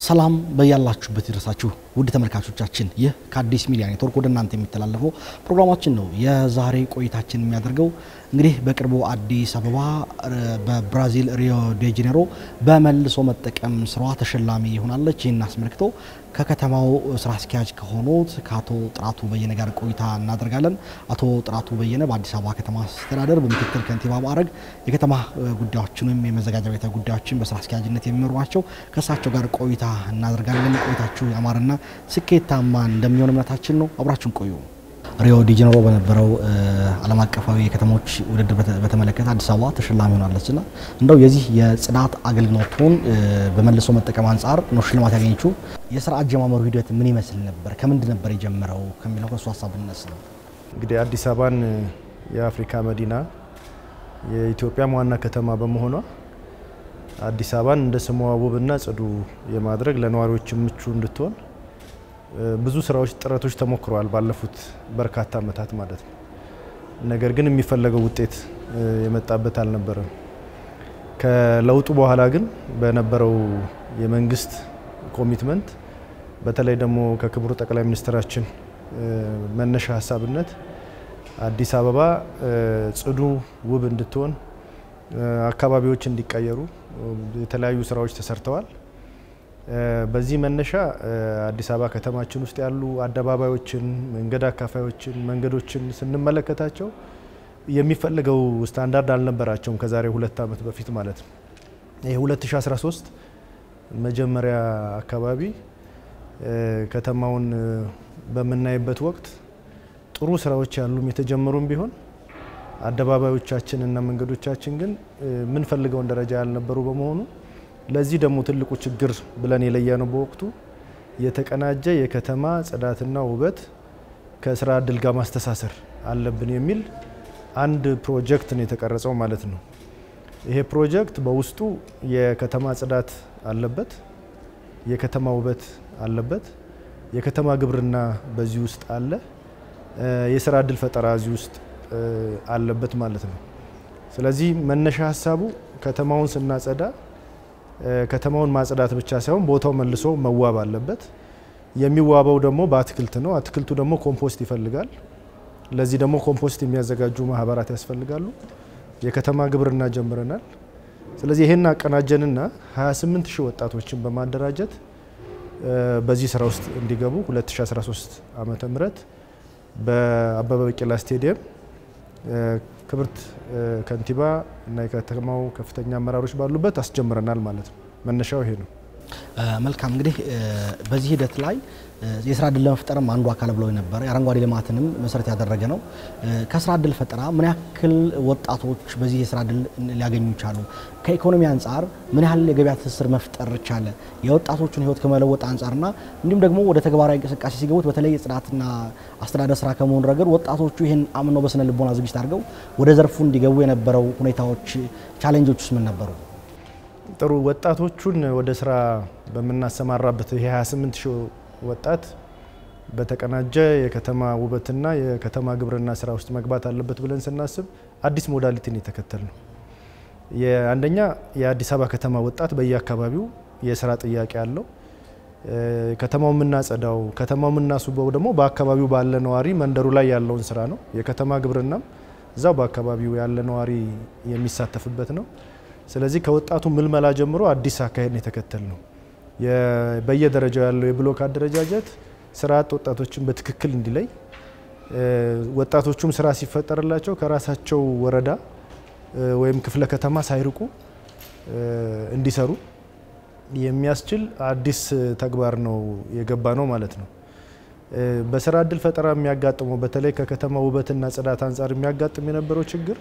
ሰላም በያላችሁበት ይድረሳችሁ ውድ ተመልካቾቻችን፣ ይህ ከአዲስ ሚዲያ ኔትወርክ ወደ እናንተ የሚተላለፈው ፕሮግራማችን ነው። የዛሬ ቆይታችን የሚያደርገው እንግዲህ በቅርቡ አዲስ አበባ በብራዚል ሪዮ ዴ ጄኔሮ በመልሶ መጠቀም ስራዋ ተሸላሚ ሆናለች። ይህን አስመልክቶ ከከተማው ስራ አስኪያጅ ከሆኑት ከአቶ ጥራቱ በየነ ጋር ቆይታ እናደርጋለን። አቶ ጥራቱ በየነ በአዲስ አበባ ከተማ አስተዳደር በምክትል ከንቲባ ማዕረግ የከተማ ጉዳዮችን ወይም የመዘጋጃ ቤት ጉዳዮችን በስራ አስኪያጅነት የሚመሩ ናቸው። ከእሳቸው ጋር ቆይታ እናደርጋለን። ቆይታችሁ ያማረና ስኬታማ እንደሚሆን እምነታችን ነው። አብራችሁን ቆዩ። ሪዮ ዲ ጄኔሮ በነበረው ዓለም አቀፋዊ የከተሞች ውድድር በተመለከተ አዲስ አበባ ተሸላሚ ሆናለች እና እንደው የዚህ የጽዳት አገልግሎቱን በመልሶ መጠቀም አንጻር ነው ሽልማት ያገኘችው። የስራ አጀማመሩ ሂደት ምን ይመስል ነበር? ከምንድን ነበር የጀመረው ከሚለው ከእሱ ሀሳብ ብንነሳ ነው። እንግዲህ አዲስ አበባን የአፍሪካ መዲና የኢትዮጵያም ዋና ከተማ በመሆኗ አዲስ አበባን እንደ ስሟ ውብና ጽዱ የማድረግ ለነዋሪዎች ምቹ እንድትሆን ብዙ ስራዎች፣ ጥረቶች ተሞክረዋል ባለፉት በርካታ ዓመታት ማለት ነው። ነገር ግን የሚፈለገው ውጤት የመጣበት አልነበረም። ከለውጡ በኋላ ግን በነበረው የመንግስት ኮሚትመንት በተለይ ደግሞ ከክቡር ጠቅላይ ሚኒስትራችን መነሻ ሀሳብነት አዲስ አበባ ጽዱ፣ ውብ እንድትሆን አካባቢዎች እንዲቀየሩ የተለያዩ ስራዎች ተሰርተዋል። በዚህ መነሻ አዲስ አበባ ከተማችን ውስጥ ያሉ አደባባዮችን፣ መንገድ አካፋዮችን፣ መንገዶችን ስንመለከታቸው የሚፈለገው ስታንዳርድ አልነበራቸውም ከዛሬ ሁለት ዓመት በፊት ማለት ነው። ይህ 2013 መጀመሪያ አካባቢ ከተማውን በምናይበት ወቅት ጥሩ ስራዎች ያሉም የተጀመሩም ቢሆን አደባባዮቻችን እና መንገዶቻችን ግን የምንፈልገውን ደረጃ ያልነበሩ በመሆኑ ለዚህ ደግሞ ትልቁ ችግር ብለን የለየነው በወቅቱ የተቀናጀ የከተማ ጽዳትና ውበት ከስራ እድል ጋር ማስተሳሰር አለብን የሚል አንድ ፕሮጀክት ነው የተቀረጸው ማለት ነው። ይሄ ፕሮጀክት በውስጡ የከተማ ጽዳት አለበት፣ የከተማ ውበት አለበት፣ የከተማ ግብርና በዚህ ውስጥ አለ፣ የስራ እድል ፈጠራ እዚህ ውስጥ አለበት ማለት ነው። ስለዚህ መነሻ ሀሳቡ ከተማውን ስናጸዳ ከተማውን ማጽዳት ብቻ ሳይሆን ቦታው መልሶ መዋብ አለበት። የሚዋበው ደግሞ በአትክልት ነው። አትክልቱ ደግሞ ኮምፖስት ይፈልጋል። ለዚህ ደግሞ ኮምፖስት የሚያዘጋጁ ማህበራት ያስፈልጋሉ። የከተማ ግብርና ጀምረናል። ስለዚህ ይሄን አቀናጀንና 28 ሺህ ወጣቶችን በማደራጀት በዚህ ስራ ውስጥ እንዲገቡ 2013 ዓመተ ምህረት በአበበ ቢቂላ ስቴዲየም ክብርት ከንቲባ እና የከተማው ከፍተኛ አመራሮች ባሉበት አስጀምረናል ማለት ነው። መነሻው ይሄ ነው። መልካም እንግዲህ በዚህ ሂደት ላይ የስራ እድል ለመፍጠርም አንዱ አካል ብለው ነበረ። የአረንጓዴ ልማትንም መሰረት ያደረገ ነው። ከስራ እድል ፈጠራ ምን ያክል ወጣቶች በዚህ የስራ እድል ሊያገኙ ቻሉ? ከኢኮኖሚ አንጻር ምን ያህል የገበያ ትስስር መፍጠር ቻለ? የወጣቶቹን ህይወት ከመለወጥ አንጻርና እንዲሁም ደግሞ ወደ ተግባራዊ እንቅስቃሴ ሲገቡት በተለይ የጽዳትና አስተዳደር ስራ ከመሆኑ ረገድ ወጣቶቹ ይህን አምነው በስነ ልቦና ዝግጅት አድርገው ወደ ዘርፉ እንዲገቡ የነበረው ሁኔታዎች፣ ቻሌንጆች ውስጥ ምን ነበሩ? ጥሩ ወጣቶቹን ወደ ስራ በምናሰማራበት ይሄ 28 ሺህ ወጣት በተቀናጀ የከተማ ውበትና የከተማ ግብርና ስራ ውስጥ መግባት አለበት ብለን ስናስብ አዲስ ሞዳሊቲን የተከተል ነው። አንደኛ የአዲስ አበባ ከተማ ወጣት በየአካባቢው የስራ ጥያቄ አለው። ከተማው የምናጸዳው ከተማው የምናስውበው ደግሞ በአካባቢው ባለ ነዋሪ መንደሩ ላይ ያለውን ስራ ነው። የከተማ ግብርናም እዛው በአካባቢው ያለ ነዋሪ የሚሳተፍበት ነው። ስለዚህ ከወጣቱ ምልመላ ጀምሮ አዲስ አካሄድ የተከተል ነው። በየደረጃው ያለው የብሎክ አደረጃጀት ስራ አጥ ወጣቶችን በትክክል እንዲለይ፣ ወጣቶቹም ስራ ሲፈጠርላቸው ከራሳቸው ወረዳ ወይም ክፍለ ከተማ ሳይርቁ እንዲሰሩ የሚያስችል አዲስ ተግባር ነው የገባ ነው ማለት ነው። በስራ እድል ፈጠራ የሚያጋጥመው በተለይ ከከተማ ውበትና ጽዳት አንጻር የሚያጋጥም የነበረው ችግር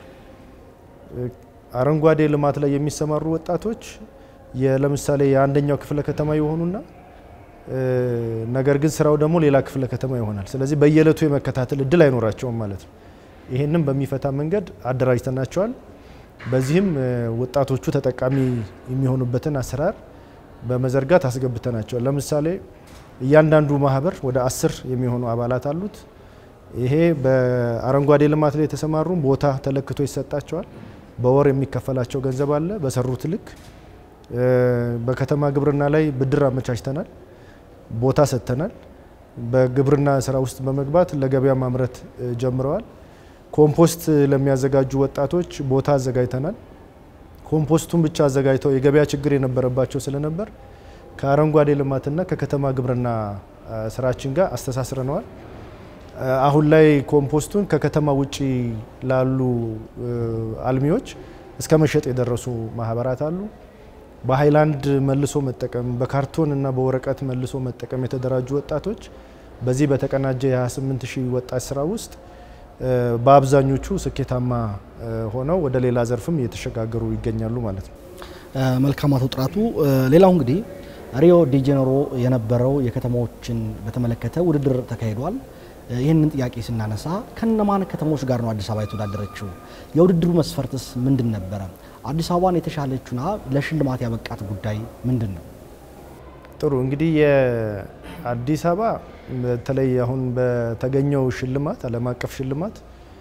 አረንጓዴ ልማት ላይ የሚሰማሩ ወጣቶች ለምሳሌ የአንደኛው ክፍለ ከተማ የሆኑና ነገር ግን ስራው ደግሞ ሌላ ክፍለ ከተማ ይሆናል። ስለዚህ በየዕለቱ የመከታተል እድል አይኖራቸውም ማለት ነው። ይህንም በሚፈታ መንገድ አደራጅተናቸዋል። በዚህም ወጣቶቹ ተጠቃሚ የሚሆኑበትን አሰራር በመዘርጋት አስገብተናቸዋል። ለምሳሌ እያንዳንዱ ማህበር ወደ አስር የሚሆኑ አባላት አሉት። ይሄ በአረንጓዴ ልማት ላይ የተሰማሩ ቦታ ተለክቶ ይሰጣቸዋል። በወር የሚከፈላቸው ገንዘብ አለ በሰሩት ልክ በከተማ ግብርና ላይ ብድር አመቻችተናል፣ ቦታ ሰጥተናል። በግብርና ስራ ውስጥ በመግባት ለገበያ ማምረት ጀምረዋል። ኮምፖስት ለሚያዘጋጁ ወጣቶች ቦታ አዘጋጅተናል። ኮምፖስቱን ብቻ አዘጋጅተው የገበያ ችግር የነበረባቸው ስለነበር ከአረንጓዴ ልማትና ከከተማ ግብርና ስራችን ጋር አስተሳስረነዋል። አሁን ላይ ኮምፖስቱን ከከተማ ውጪ ላሉ አልሚዎች እስከ መሸጥ የደረሱ ማህበራት አሉ። በሃይላንድ መልሶ መጠቀም፣ በካርቶን እና በወረቀት መልሶ መጠቀም የተደራጁ ወጣቶች በዚህ በተቀናጀ የ28 ሺህ ወጣት ስራ ውስጥ በአብዛኞቹ ስኬታማ ሆነው ወደ ሌላ ዘርፍም እየተሸጋገሩ ይገኛሉ ማለት ነው። መልካም አቶ ጥራቱ፣ ሌላው እንግዲህ ሪዮ ዲ ጄኔሮ የነበረው የከተማዎችን በተመለከተ ውድድር ተካሂዷል። ይህንን ጥያቄ ስናነሳ ከነማን ከተሞች ጋር ነው አዲስ አበባ የተወዳደረችው? የውድድሩ መስፈርትስ ምንድን ነበረ? አዲስ አበባን የተሻለችና ለሽልማት ያበቃት ጉዳይ ምንድን ነው? ጥሩ እንግዲህ የአዲስ አበባ በተለይ አሁን በተገኘው ሽልማት ዓለም አቀፍ ሽልማት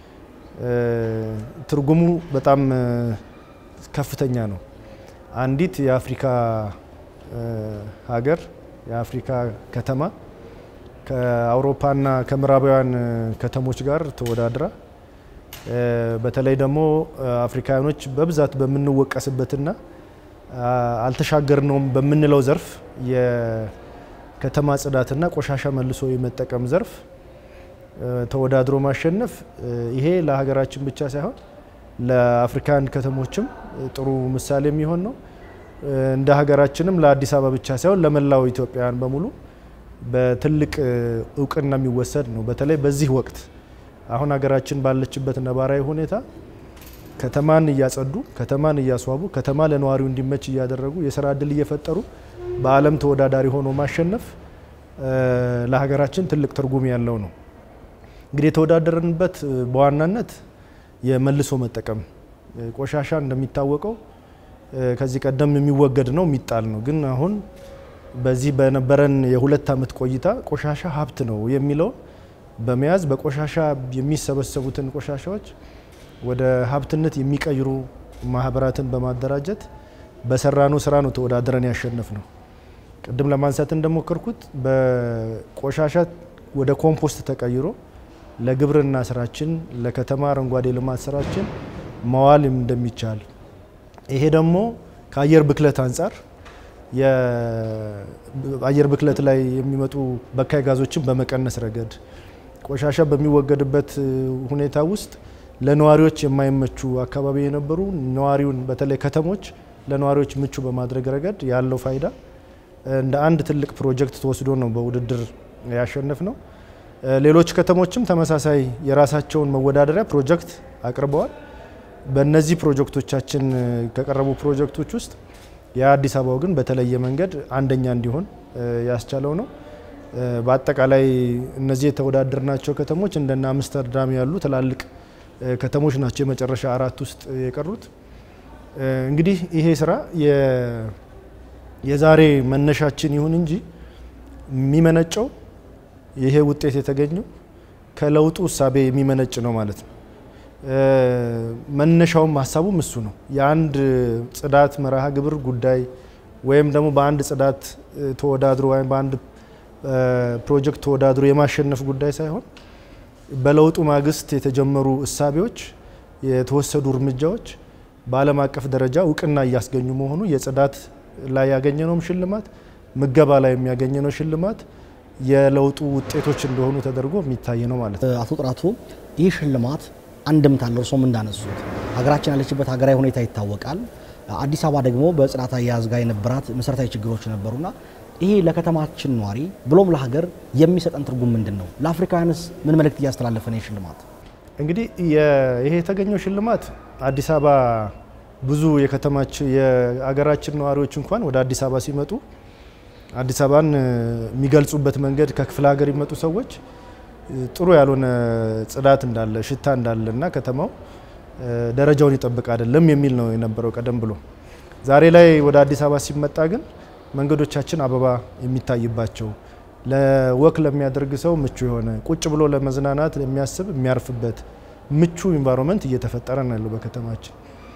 ትርጉሙ በጣም ከፍተኛ ነው። አንዲት የአፍሪካ ሀገር የአፍሪካ ከተማ ከአውሮፓና ከምዕራባውያን ከተሞች ጋር ተወዳድራ በተለይ ደግሞ አፍሪካውያኖች በብዛት በምንወቀስበትና አልተሻገርነውም በምንለው ዘርፍ የከተማ ጽዳትና ቆሻሻ መልሶ የመጠቀም ዘርፍ ተወዳድሮ ማሸነፍ ይሄ ለሀገራችን ብቻ ሳይሆን ለአፍሪካን ከተሞችም ጥሩ ምሳሌ የሚሆን ነው። እንደ ሀገራችንም ለአዲስ አበባ ብቻ ሳይሆን ለመላው ኢትዮጵያውያን በሙሉ በትልቅ እውቅና የሚወሰድ ነው። በተለይ በዚህ ወቅት አሁን ሀገራችን ባለችበት ነባራዊ ሁኔታ ከተማን እያጸዱ፣ ከተማን እያስዋቡ፣ ከተማ ለነዋሪው እንዲመች እያደረጉ የስራ እድል እየፈጠሩ በዓለም ተወዳዳሪ ሆኖ ማሸነፍ ለሀገራችን ትልቅ ትርጉም ያለው ነው። እንግዲህ የተወዳደርንበት በዋናነት የመልሶ መጠቀም ቆሻሻ እንደሚታወቀው ከዚህ ቀደም የሚወገድ ነው የሚጣል ነው። ግን አሁን በዚህ በነበረን የሁለት ዓመት ቆይታ ቆሻሻ ሀብት ነው የሚለውን በመያዝ በቆሻሻ የሚሰበሰቡትን ቆሻሻዎች ወደ ሀብትነት የሚቀይሩ ማህበራትን በማደራጀት በሰራነው ስራ ነው ተወዳድረን ያሸነፍ ነው። ቅድም ለማንሳት እንደሞከርኩት በቆሻሻ ወደ ኮምፖስት ተቀይሮ ለግብርና ስራችን ለከተማ አረንጓዴ ልማት ስራችን መዋል እንደሚቻል ይሄ ደግሞ ከአየር ብክለት አንጻር የአየር ብክለት ላይ የሚመጡ በካይ ጋዞችን በመቀነስ ረገድ ቆሻሻ በሚወገድበት ሁኔታ ውስጥ ለነዋሪዎች የማይመቹ አካባቢ የነበሩ ነዋሪውን በተለይ ከተሞች ለነዋሪዎች ምቹ በማድረግ ረገድ ያለው ፋይዳ እንደ አንድ ትልቅ ፕሮጀክት ተወስዶ ነው በውድድር ያሸነፍ ነው። ሌሎች ከተሞችም ተመሳሳይ የራሳቸውን መወዳደሪያ ፕሮጀክት አቅርበዋል። በእነዚህ ፕሮጀክቶቻችን ከቀረቡ ፕሮጀክቶች ውስጥ የአዲስ አበባው ግን በተለየ መንገድ አንደኛ እንዲሆን ያስቻለው ነው። በአጠቃላይ እነዚህ የተወዳደርናቸው ከተሞች እንደነ አምስተርዳም ያሉ ትላልቅ ከተሞች ናቸው የመጨረሻ አራት ውስጥ የቀሩት። እንግዲህ ይሄ ስራ የዛሬ መነሻችን ይሁን እንጂ የሚመነጨው ይሄ ውጤት የተገኘው ከለውጡ እሳቤ የሚመነጭ ነው ማለት ነው። መነሻውም ሀሳቡም እሱ ነው። የአንድ ጽዳት መርሃ ግብር ጉዳይ ወይም ደግሞ በአንድ ጽዳት ተወዳድሮ ወይም በአንድ ፕሮጀክት ተወዳድሮ የማሸነፍ ጉዳይ ሳይሆን በለውጡ ማግስት የተጀመሩ እሳቤዎች፣ የተወሰዱ እርምጃዎች በዓለም አቀፍ ደረጃ እውቅና እያስገኙ መሆኑ የጽዳት ላይ ያገኘነውም ሽልማት ምገባ ላይ የሚያገኘነው ሽልማት የለውጡ ውጤቶች እንደሆኑ ተደርጎ የሚታይ ነው ማለት ነው። አቶ ጥራቱ ይህ ሽልማት አንድምታ አለው። እርሶም እንዳነሱት ሀገራችን ያለችበት ሀገራዊ ሁኔታ ይታወቃል። አዲስ አበባ ደግሞ በጽዳት አያያዝ ጋር የነበራት መሰረታዊ ችግሮች ነበሩና ይሄ ለከተማችን ነዋሪ ብሎም ለሀገር የሚሰጠን ትርጉም ምንድን ነው? ለአፍሪካውያንስ ምን መልእክት እያስተላለፈ ነው ሽልማት? እንግዲህ ይሄ የተገኘው ሽልማት አዲስ አበባ ብዙ የከተማችን የሀገራችን ነዋሪዎች እንኳን ወደ አዲስ አበባ ሲመጡ አዲስ አበባን የሚገልጹበት መንገድ ከክፍለ ሀገር የሚመጡ ሰዎች ጥሩ ያልሆነ ጽዳት እንዳለ ሽታ እንዳለ እና ከተማው ደረጃውን ይጠብቅ አይደለም የሚል ነው የነበረው ቀደም ብሎ። ዛሬ ላይ ወደ አዲስ አበባ ሲመጣ ግን መንገዶቻችን አበባ የሚታይባቸው ለወክ ለሚያደርግ ሰው ምቹ የሆነ ቁጭ ብሎ ለመዝናናት ለሚያስብ የሚያርፍበት ምቹ ኢንቫይሮንመንት እየተፈጠረ ነው ያለው በከተማችን።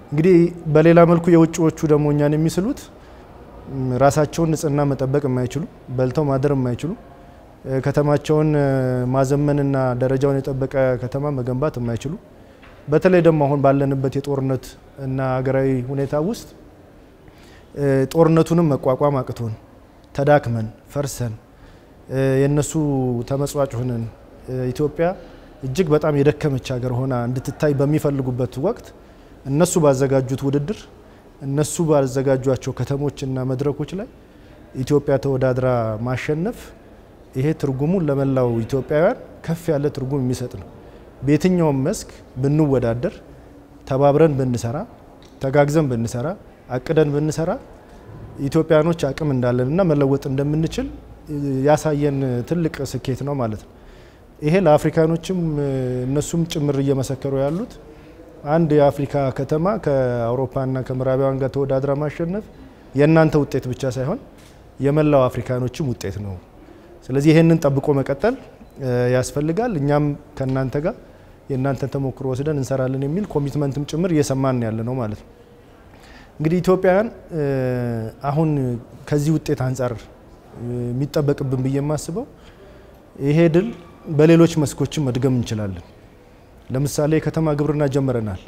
እንግዲህ በሌላ መልኩ የውጭዎቹ ደግሞ እኛን የሚስሉት ራሳቸውን ንጽህና መጠበቅ የማይችሉ በልተው ማደር የማይችሉ ከተማቸውን ማዘመንና ደረጃውን የጠበቀ ከተማ መገንባት የማይችሉ በተለይ ደግሞ አሁን ባለንበት የጦርነት እና ሀገራዊ ሁኔታ ውስጥ ጦርነቱንም መቋቋም አቅቶን ተዳክመን ፈርሰን የነሱ ተመጽዋጭ ሆነን ኢትዮጵያ እጅግ በጣም የደከመች ሀገር ሆና እንድትታይ በሚፈልጉበት ወቅት እነሱ ባዘጋጁት ውድድር እነሱ ባዘጋጇቸው ከተሞችና መድረኮች ላይ ኢትዮጵያ ተወዳድራ ማሸነፍ ይሄ ትርጉሙን ለመላው ኢትዮጵያውያን ከፍ ያለ ትርጉም የሚሰጥ ነው። በየትኛውም መስክ ብንወዳደር፣ ተባብረን ብንሰራ፣ ተጋግዘን ብንሰራ፣ አቅደን ብንሰራ ኢትዮጵያኖች አቅም እንዳለንና መለወጥ እንደምንችል ያሳየን ትልቅ ስኬት ነው ማለት ነው። ይሄ ለአፍሪካኖችም እነሱም ጭምር እየመሰከሩ ያሉት አንድ የአፍሪካ ከተማ ከአውሮፓና ከምዕራባውያን ጋር ተወዳድራ ማሸነፍ የእናንተ ውጤት ብቻ ሳይሆን የመላው አፍሪካኖችም ውጤት ነው። ስለዚህ ይህንን ጠብቆ መቀጠል ያስፈልጋል። እኛም ከእናንተ ጋር የእናንተን ተሞክሮ ወስደን እንሰራለን የሚል ኮሚትመንትም ጭምር እየሰማን ያለ ነው ማለት ነው። እንግዲህ ኢትዮጵያውያን አሁን ከዚህ ውጤት አንጻር የሚጠበቅብን ብዬ የማስበው ይሄ ድል በሌሎች መስኮችም መድገም እንችላለን። ለምሳሌ የከተማ ግብርና ጀምረናል።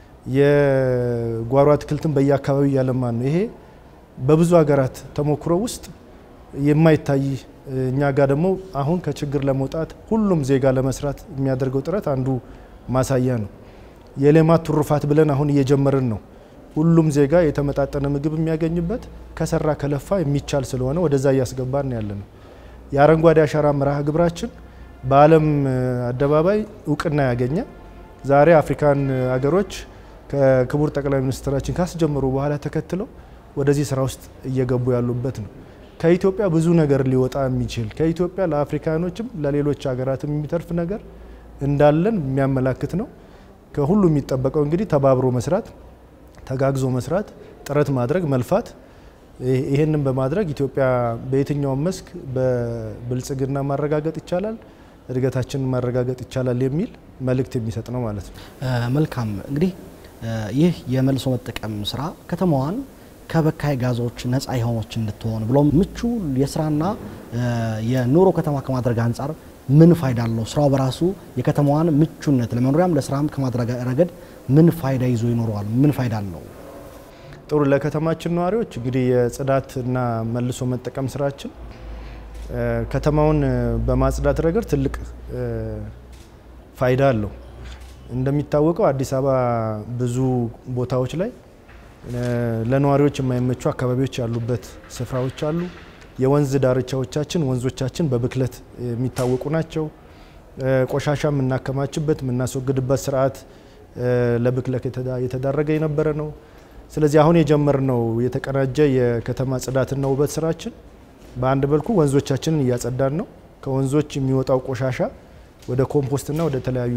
የጓሮ አትክልትን በየአካባቢው እያለማን ነው። ይሄ በብዙ ሀገራት ተሞክሮ ውስጥ የማይታይ እኛ ጋር ደግሞ አሁን ከችግር ለመውጣት ሁሉም ዜጋ ለመስራት የሚያደርገው ጥረት አንዱ ማሳያ ነው። የሌማት ትሩፋት ብለን አሁን እየጀመርን ነው። ሁሉም ዜጋ የተመጣጠነ ምግብ የሚያገኝበት ከሰራ ከለፋ የሚቻል ስለሆነ ወደዛ እያስገባን ያለ ነው። የአረንጓዴ አሻራ መርሃ ግብራችን በዓለም አደባባይ እውቅና ያገኘ ዛሬ አፍሪካን አገሮች ከክቡር ጠቅላይ ሚኒስትራችን ካስጀመሩ በኋላ ተከትለው ወደዚህ ስራ ውስጥ እየገቡ ያሉበት ነው። ከኢትዮጵያ ብዙ ነገር ሊወጣ የሚችል ከኢትዮጵያ ለአፍሪካኖችም ለሌሎች ሀገራትም የሚተርፍ ነገር እንዳለን የሚያመላክት ነው። ከሁሉ የሚጠበቀው እንግዲህ ተባብሮ መስራት፣ ተጋግዞ መስራት፣ ጥረት ማድረግ፣ መልፋት። ይህንን በማድረግ ኢትዮጵያ በየትኛውም መስክ በብልጽግና ማረጋገጥ ይቻላል፣ እድገታችንን ማረጋገጥ ይቻላል የሚል መልእክት የሚሰጥ ነው ማለት ነው። መልካም እንግዲህ ይህ የመልሶ መጠቀም ስራ ከተማዋን ከበካይ ጋዞች ነፃ የሆነች እንድትሆን ብሎም ምቹ የስራና የኑሮ ከተማ ከማድረግ አንጻር ምን ፋይዳ አለው? ስራው በራሱ የከተማዋን ምቹነት ለመኖሪያም ለስራም ከማድረግ ረገድ ምን ፋይዳ ይዞ ይኖረዋል? ምን ፋይዳ አለው? ጥሩ ለከተማችን ነዋሪዎች እንግዲህ የጽዳትና መልሶ መጠቀም ስራችን ከተማውን በማጽዳት ረገድ ትልቅ ፋይዳ አለው። እንደሚታወቀው አዲስ አበባ ብዙ ቦታዎች ላይ ለነዋሪዎች የማይመቹ አካባቢዎች ያሉበት ስፍራዎች አሉ። የወንዝ ዳርቻዎቻችን ወንዞቻችን በብክለት የሚታወቁ ናቸው። ቆሻሻ የምናከማችበት የምናስወግድበት ስርዓት ለብክለት የተዳረገ የነበረ ነው። ስለዚህ አሁን የጀመርነው የተቀናጀ የከተማ ጽዳትና ውበት ስራችን በአንድ በልኩ ወንዞቻችንን እያጸዳን ነው። ከወንዞች የሚወጣው ቆሻሻ ወደ ኮምፖስትና ወደ ተለያዩ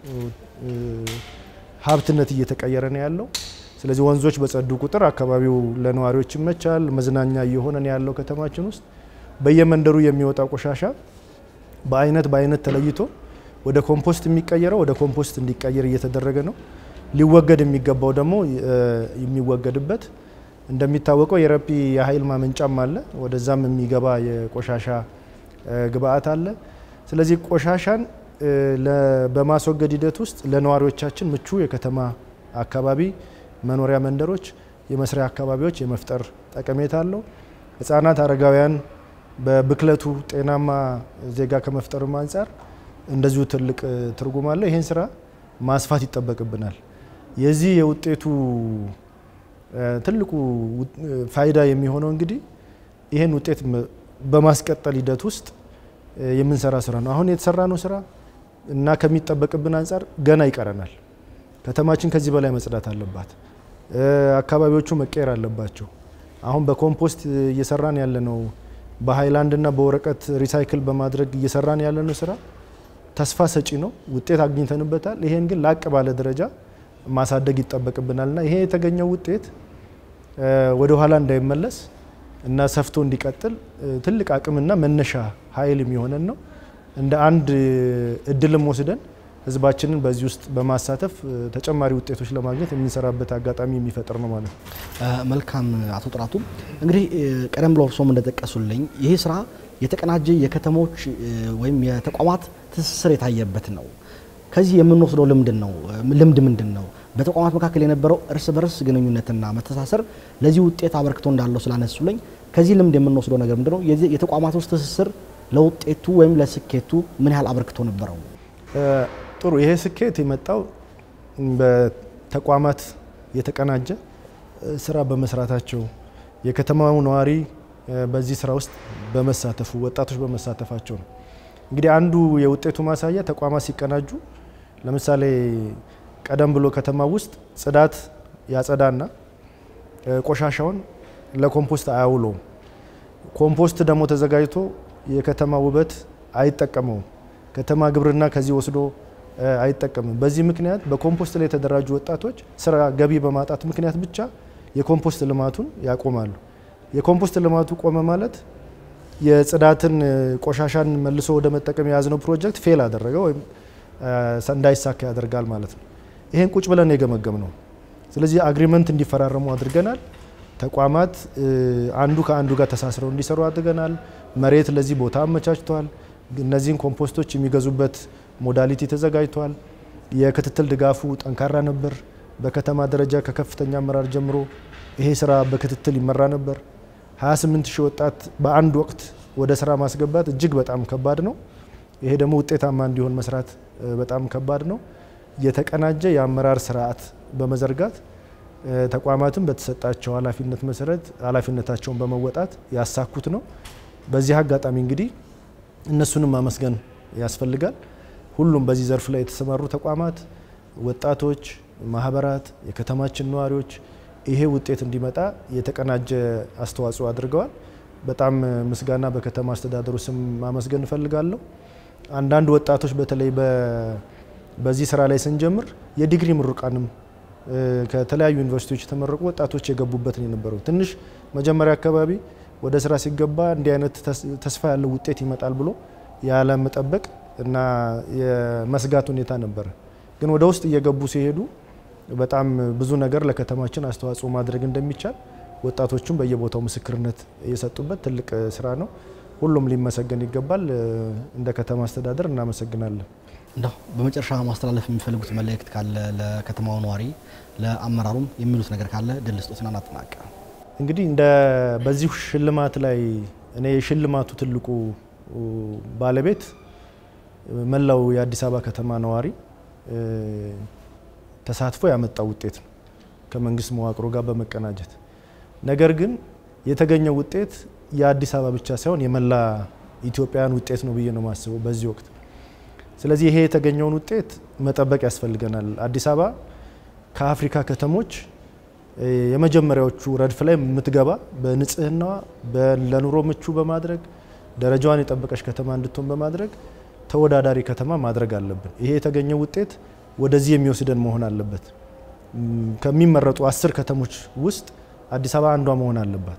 ሀብትነት እየተቀየረ ነው ያለው። ስለዚህ ወንዞች በጸዱ ቁጥር አካባቢው ለነዋሪዎች ይመቻል፣ መዝናኛ እየሆነ ነው ያለው። ከተማችን ውስጥ በየመንደሩ የሚወጣው ቆሻሻ በአይነት በአይነት ተለይቶ ወደ ኮምፖስት የሚቀየረው ወደ ኮምፖስት እንዲቀየር እየተደረገ ነው። ሊወገድ የሚገባው ደግሞ የሚወገድበት እንደሚታወቀው የረፒ የኃይል ማመንጫም አለ። ወደዛም የሚገባ የቆሻሻ ግብአት አለ። ስለዚህ ቆሻሻን በማስወገድ ሂደት ውስጥ ለነዋሪዎቻችን ምቹ የከተማ አካባቢ መኖሪያ መንደሮች፣ የመስሪያ አካባቢዎች የመፍጠር ጠቀሜታ አለው። ሕጻናት፣ አረጋውያን በብክለቱ ጤናማ ዜጋ ከመፍጠርም አንጻር እንደዚሁ ትልቅ ትርጉም አለው። ይህን ስራ ማስፋት ይጠበቅብናል። የዚህ የውጤቱ ትልቁ ፋይዳ የሚሆነው እንግዲህ ይህን ውጤት በማስቀጠል ሂደት ውስጥ የምንሰራ ስራ ነው። አሁን የተሰራ ነው ስራ እና ከሚጠበቅብን አንጻር ገና ይቀረናል። ከተማችን ከዚህ በላይ መጽዳት አለባት። አካባቢዎቹ መቀየር አለባቸው። አሁን በኮምፖስት እየሰራን ያለነው በሃይላንድና በወረቀት ሪሳይክል በማድረግ እየሰራን ያለነው ስራ ተስፋ ሰጪ ነው። ውጤት አግኝተንበታል። ይሄን ግን ላቅ ባለ ደረጃ ማሳደግ ይጠበቅብናልና ይሄ የተገኘው ውጤት ወደ ኋላ እንዳይመለስ እና ሰፍቶ እንዲቀጥል ትልቅ አቅምና መነሻ ኃይል የሚሆነን ነው። እንደ አንድ እድልም ወስደን ህዝባችንን በዚህ ውስጥ በማሳተፍ ተጨማሪ ውጤቶች ለማግኘት የምንሰራበት አጋጣሚ የሚፈጥር ነው ማለት ነው። መልካም አቶ ጥራቱ፣ እንግዲህ ቀደም ብሎ እርሶም እንደጠቀሱልኝ ይህ ስራ የተቀናጀ የከተሞች ወይም የተቋማት ትስስር የታየበት ነው። ከዚህ የምንወስደው ልምድን ነው ልምድ ምንድን ነው? በተቋማት መካከል የነበረው እርስ በርስ ግንኙነትና መተሳሰር ለዚህ ውጤት አበርክቶ እንዳለው ስላነሱልኝ ከዚህ ልምድ የምንወስደው ነገር ምንድን ነው? የተቋማት ውስጥ ትስስር ለውጤቱ ወይም ለስኬቱ ምን ያህል አበርክቶ ነበረው? ጥሩ። ይሄ ስኬት የመጣው በተቋማት የተቀናጀ ስራ በመስራታቸው የከተማው ነዋሪ በዚህ ስራ ውስጥ በመሳተፉ ወጣቶች በመሳተፋቸው ነው። እንግዲህ አንዱ የውጤቱ ማሳያ ተቋማት ሲቀናጁ፣ ለምሳሌ ቀደም ብሎ ከተማ ውስጥ ጽዳት ያጸዳና ቆሻሻውን ለኮምፖስት አያውለውም። ኮምፖስት ደግሞ ተዘጋጅቶ የከተማ ውበት አይጠቀመውም። ከተማ ግብርና ከዚህ ወስዶ አይጠቀምም። በዚህ ምክንያት በኮምፖስት ላይ የተደራጁ ወጣቶች ስራ ገቢ በማጣት ምክንያት ብቻ የኮምፖስት ልማቱን ያቆማሉ። የኮምፖስት ልማቱ ቆመ ማለት የጽዳትን ቆሻሻን መልሶ ወደ መጠቀም የያዝነው ፕሮጀክት ፌል አደረገ ወይም እንዳይሳካ ያደርጋል ማለት ነው። ይሄን ቁጭ ብለን የገመገም ነው። ስለዚህ አግሪመንት እንዲፈራረሙ አድርገናል። ተቋማት አንዱ ከአንዱ ጋር ተሳስረው እንዲሰሩ አድርገናል። መሬት ለዚህ ቦታ አመቻችተዋል። እነዚህን ኮምፖስቶች የሚገዙበት ሞዳሊቲ ተዘጋጅቷል። የክትትል ድጋፉ ጠንካራ ነበር። በከተማ ደረጃ ከከፍተኛ አመራር ጀምሮ ይሄ ስራ በክትትል ይመራ ነበር። 28 ሺህ ወጣት በአንድ ወቅት ወደ ስራ ማስገባት እጅግ በጣም ከባድ ነው። ይሄ ደግሞ ውጤታማ እንዲሆን መስራት በጣም ከባድ ነው። የተቀናጀ የአመራር ስርዓት በመዘርጋት ተቋማትን በተሰጣቸው ኃላፊነት መሰረት ኃላፊነታቸውን በመወጣት ያሳኩት ነው። በዚህ አጋጣሚ እንግዲህ እነሱንም ማመስገን ያስፈልጋል። ሁሉም በዚህ ዘርፍ ላይ የተሰማሩ ተቋማት፣ ወጣቶች፣ ማህበራት፣ የከተማችን ነዋሪዎች ይሄ ውጤት እንዲመጣ የተቀናጀ አስተዋጽኦ አድርገዋል። በጣም ምስጋና በከተማ አስተዳደሩ ስም ማመስገን እፈልጋለሁ። አንዳንድ ወጣቶች በተለይ በዚህ ስራ ላይ ስንጀምር የዲግሪ ምሩቃንም ከተለያዩ ዩኒቨርሲቲዎች የተመረቁ ወጣቶች የገቡበት ነው የነበረው። ትንሽ መጀመሪያ አካባቢ ወደ ስራ ሲገባ እንዲህ አይነት ተስፋ ያለው ውጤት ይመጣል ብሎ ያለመጠበቅ እና የመስጋት ሁኔታ ነበረ። ግን ወደ ውስጥ እየገቡ ሲሄዱ በጣም ብዙ ነገር ለከተማችን አስተዋጽኦ ማድረግ እንደሚቻል ወጣቶቹም በየቦታው ምስክርነት የሰጡበት ትልቅ ስራ ነው። ሁሉም ሊመሰገን ይገባል። እንደ ከተማ አስተዳደር እናመሰግናለን። እንደው በመጨረሻ ማስተላለፍ የሚፈልጉት መልእክት ካለ ለከተማው ነዋሪ፣ ለአመራሩም የሚሉት ነገር ካለ ድል ስጦትና እናጠናቀ። እንግዲህ እንደ በዚሁ ሽልማት ላይ እኔ የሽልማቱ ትልቁ ባለቤት መላው የአዲስ አበባ ከተማ ነዋሪ ተሳትፎ ያመጣው ውጤት ነው ከመንግስት መዋቅሮ ጋር በመቀናጀት ነገር ግን የተገኘው ውጤት የአዲስ አበባ ብቻ ሳይሆን የመላ ኢትዮጵያውያን ውጤት ነው ብዬ ነው የማስበው በዚህ ወቅት። ስለዚህ ይሄ የተገኘውን ውጤት መጠበቅ ያስፈልገናል። አዲስ አበባ ከአፍሪካ ከተሞች የመጀመሪያዎቹ ረድፍ ላይ የምትገባ በንጽህናዋ ለኑሮ ምቹ በማድረግ ደረጃዋን የጠበቀች ከተማ እንድትሆን በማድረግ ተወዳዳሪ ከተማ ማድረግ አለብን። ይሄ የተገኘው ውጤት ወደዚህ የሚወስደን መሆን አለበት። ከሚመረጡ አስር ከተሞች ውስጥ አዲስ አበባ አንዷ መሆን አለባት።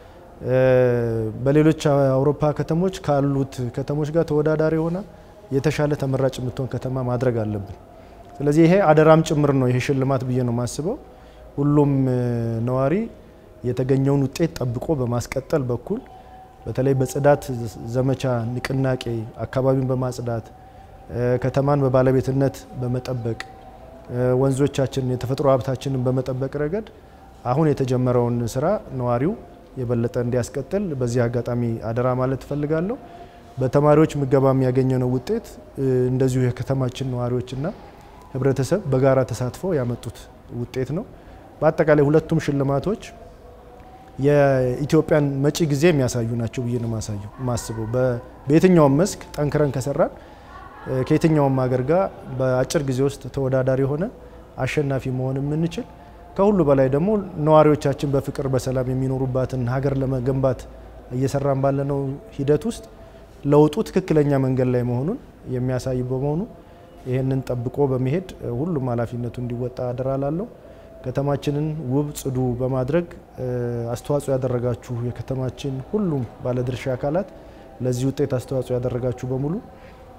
በሌሎች አውሮፓ ከተሞች ካሉት ከተሞች ጋር ተወዳዳሪ ሆና የተሻለ ተመራጭ የምትሆን ከተማ ማድረግ አለብን። ስለዚህ ይሄ አደራም ጭምር ነው ይሄ ሽልማት ብዬ ነው የማስበው። ሁሉም ነዋሪ የተገኘውን ውጤት ጠብቆ በማስቀጠል በኩል በተለይ በጽዳት ዘመቻ ንቅናቄ አካባቢን በማጽዳት ከተማን በባለቤትነት በመጠበቅ ወንዞቻችንን የተፈጥሮ ሀብታችንን በመጠበቅ ረገድ አሁን የተጀመረውን ስራ ነዋሪው የበለጠ እንዲያስቀጥል በዚህ አጋጣሚ አደራ ማለት እፈልጋለሁ። በተማሪዎች ምገባም ያገኘነው ውጤት እንደዚሁ የከተማችን ነዋሪዎችና ህብረተሰብ በጋራ ተሳትፎ ያመጡት ውጤት ነው። በአጠቃላይ ሁለቱም ሽልማቶች የኢትዮጵያን መጪ ጊዜ የሚያሳዩ ናቸው ብዬ ነው ማስበው። በየትኛውም መስክ ጠንክረን ከሰራን ከየትኛውም ሀገር ጋር በአጭር ጊዜ ውስጥ ተወዳዳሪ ሆነን አሸናፊ መሆን የምንችል ከሁሉ በላይ ደግሞ ነዋሪዎቻችን በፍቅር በሰላም የሚኖሩባትን ሀገር ለመገንባት እየሰራን ባለነው ሂደት ውስጥ ለውጡ ትክክለኛ መንገድ ላይ መሆኑን የሚያሳይ በመሆኑ ይህንን ጠብቆ በመሄድ ሁሉም ኃላፊነቱ እንዲወጣ አደራ ላለው ከተማችንን ውብ ጽዱ በማድረግ አስተዋጽኦ ያደረጋችሁ የከተማችን ሁሉም ባለድርሻ አካላት ለዚህ ውጤት አስተዋጽኦ ያደረጋችሁ በሙሉ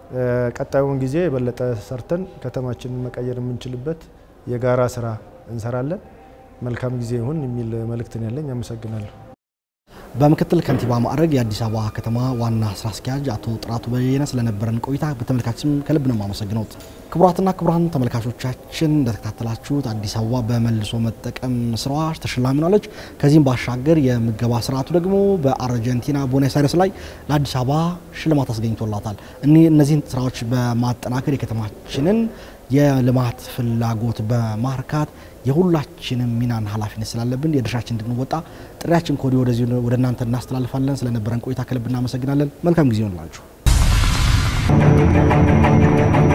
ቀጣዩን ጊዜ የበለጠ ሰርተን ከተማችንን መቀየር የምንችልበት የጋራ ስራ እንሰራለን። መልካም ጊዜ ይሁን የሚል መልእክት ነው ያለኝ። አመሰግናለሁ። በምክትል ከንቲባ ማዕረግ የአዲስ አበባ ከተማ ዋና ስራ አስኪያጅ አቶ ጥራቱ በየነ ስለነበረን ቆይታ በተመልካችም ከልብ ነው የማመሰግነው። ክቡራትና ክቡራን ተመልካቾቻችን እንደተከታተላችሁት አዲስ አበባ በመልሶ መጠቀም ስራዋ ተሸላሚ ሆናለች። ከዚህም ባሻገር የምገባ ስርዓቱ ደግሞ በአርጀንቲና ቦኔስ አይረስ ላይ ለአዲስ አበባ ሽልማት አስገኝቶላታል። እነዚህን ስራዎች በማጠናከር የከተማችንን የልማት ፍላጎት በማርካት የሁላችንም ሚናን ኃላፊነት ስላለብን የድርሻችን እንድንወጣ ጥሪያችን ከወዲህ ወደዚህ ወደ እናንተ እናስተላልፋለን። ስለነበረን ቆይታ ከልብ እናመሰግናለን። መልካም ጊዜ ይሆንላችሁ።